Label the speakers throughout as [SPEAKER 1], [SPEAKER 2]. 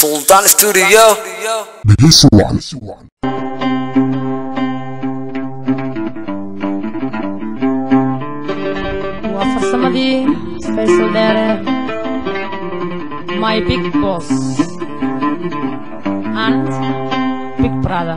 [SPEAKER 1] Sultan Studio.
[SPEAKER 2] dhegeysi wacan
[SPEAKER 3] waa farsamadii faysal dheere my big boss and big brother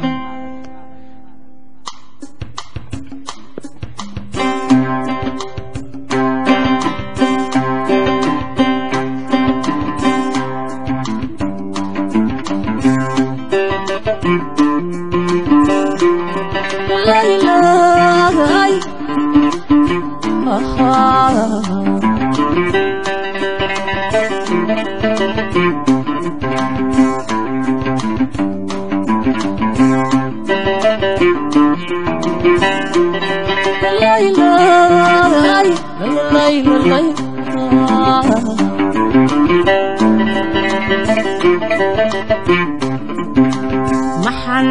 [SPEAKER 3] maxan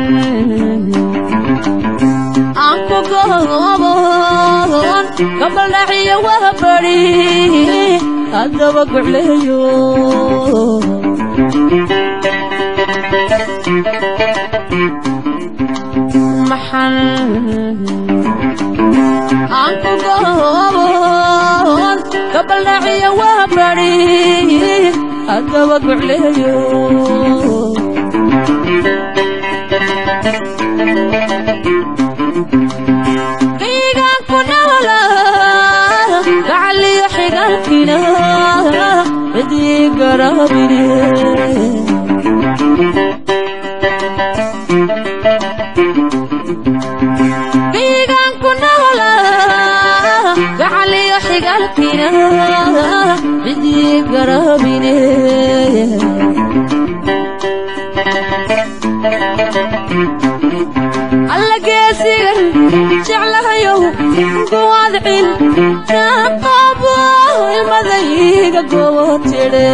[SPEAKER 3] aan ku goobon gabaldhaciyo waa bari haddaba gocleeyo maxan aan ku goobon gabaldhaciyo waa bari haddaba gocleeyo kaygaan ku nola gacaliyo xigaalkina cidii garabine kaygaan ku nola gacaliyo xigaalkina cidii garabine alla geesigan jeclahayow guwadcin naaqabo ilmadayga gobo tidhe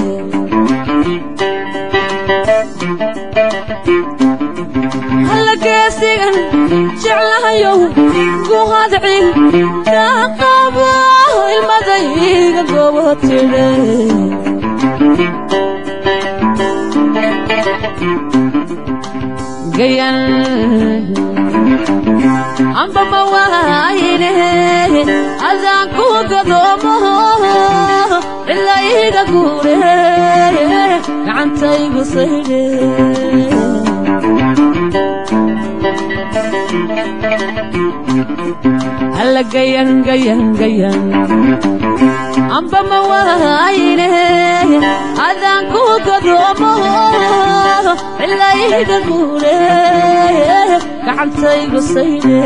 [SPEAKER 3] alla geesigan jeclahayow guwadcin naaqabo ilmadayga gobo tidhe gayan amba mawaayine adaan ku gadoomo cilayga guure gacantaygu saydhe alla gayan gayan gayan amba mawaayine adaan ku gadoomo cilayga guure gacantaygu saydhe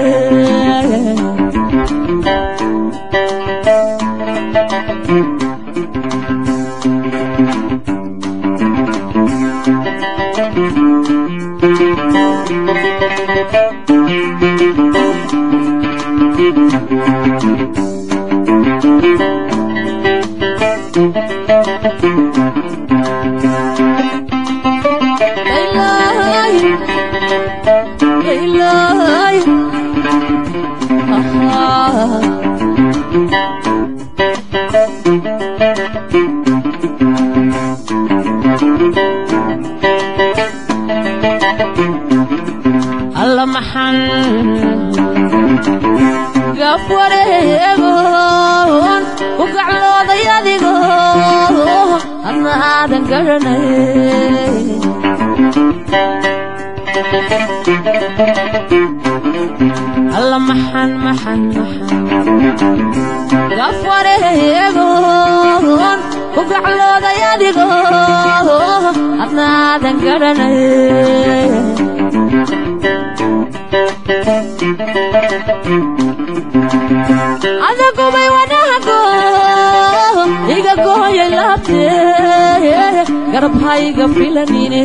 [SPEAKER 3] alla maxan gaf wareegoon ku gaclooday adigo adna aadan garanay alla maxan maxan maxan gaf wareegoon ku gaclooday adigo adna aadan garanay adagubay wanago iga gooyay laabte garabhayga filanine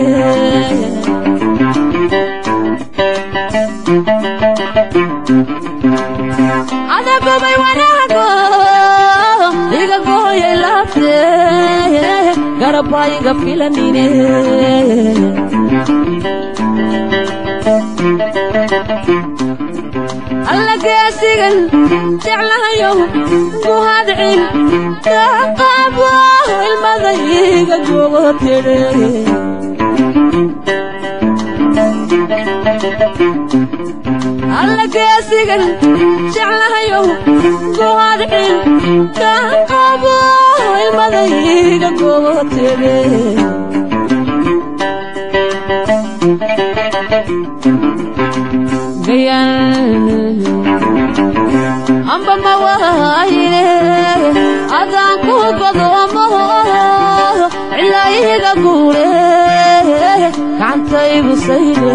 [SPEAKER 3] adagubay wanago iga gooyay laabte garabhayga filanine alla geesigan jeclahayow ku hadcin kaqabo ilmadayga gogotedhe alla geesigan jeclahayow ku hadcin kaqabo ilmadayga gogotedhe amba ma wahayne adaan ku godoomo cilaayiga guure gacantaygu sayne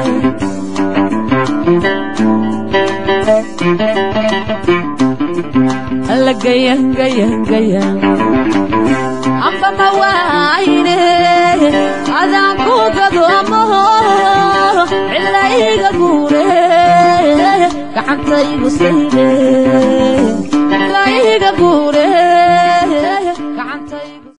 [SPEAKER 3] alla gayan gayan gayan amba ma wahayne adaan ku godoomo cilaayiga guure gacantaygu sayne cilaayiga guure